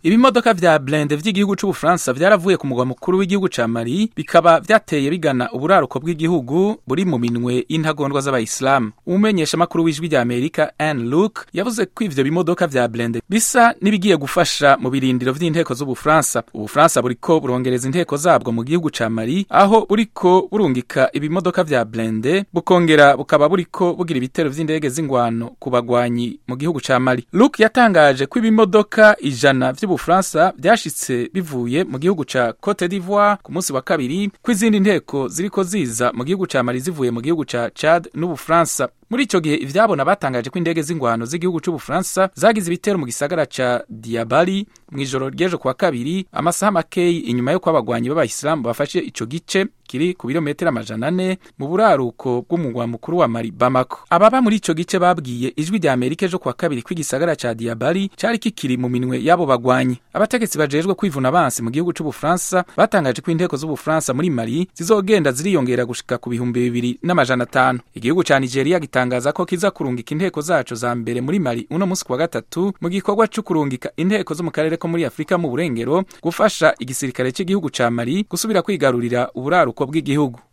ibimodoka vya blende vy'igihugu c'ubufaransa vyaravuye ku mugwa mukuru w'igihugu ca mali bikaba vyateye bigana uburaruko bw'igihugu buri mu minwe y'intagondwa z'abayisilamu umumenyesha makuru w'ijwi rya amerika anne luke yavuze ko ivyo bimodoka vya blende bisa n'ibigiye gufasha mu birindiro vy'inteko z'ubufaransa ubufaransa buriko burongereza inteko zabwo mu gihugu ca mali aho buriko burungika ibimodoka vya blende bukongera bukaba buriko bugira ibitero vy'indege z'ingwano ku bagwanyi mu gihugu ca mali luke yatangaje ko ibimodoka ijana vy'ubufaransa vyashitse bivuye mu gihugu ca cote d'ivoire ku munsi wa kabiri ko izindi nteko ziriko ziza mu gihugu ca mali zivuye mu gihugu ca chad n'ubufaransa muri ico gihe ivyabona batangaje ko indege z'ingwano z'igihugu c'ubufaransa zagize ibitero mu gisagara ca diabali mw'ijoro ry'ejo kuwa kabiri amasaha makeyi inyuma yo kw'abagwanyi b'abayisilamu bafashe ico gice kiri ku birometero amajana ane mu buraruko bw'umugwa mukuru wa mali bamako ababa muri ico gice babwiye ijwi rya amerika ejo kuwa kabiri ko igisagara ca diabali cari kikiri mu minwe y'abo bagwanyi abategetsi bajejwe kwivuna abansi mu gihugu c'ubufaransa batangaje ko inteko z'ubufaransa muri mali zizogenda ziriyongera gushika ku bihumbi bibiri n'amajana atanu igihugu ca nigeria gitangaza ko kiza kurungika inteko zaco za mbere muri mali uno musi kuwa gatatu mu gikorwa co kurungika inteko zo mu karere ko muri afurika mu burengero gufasha igisirikare c'igihugu ca mali gusubira kwigarurira uburaruko bw'igihugu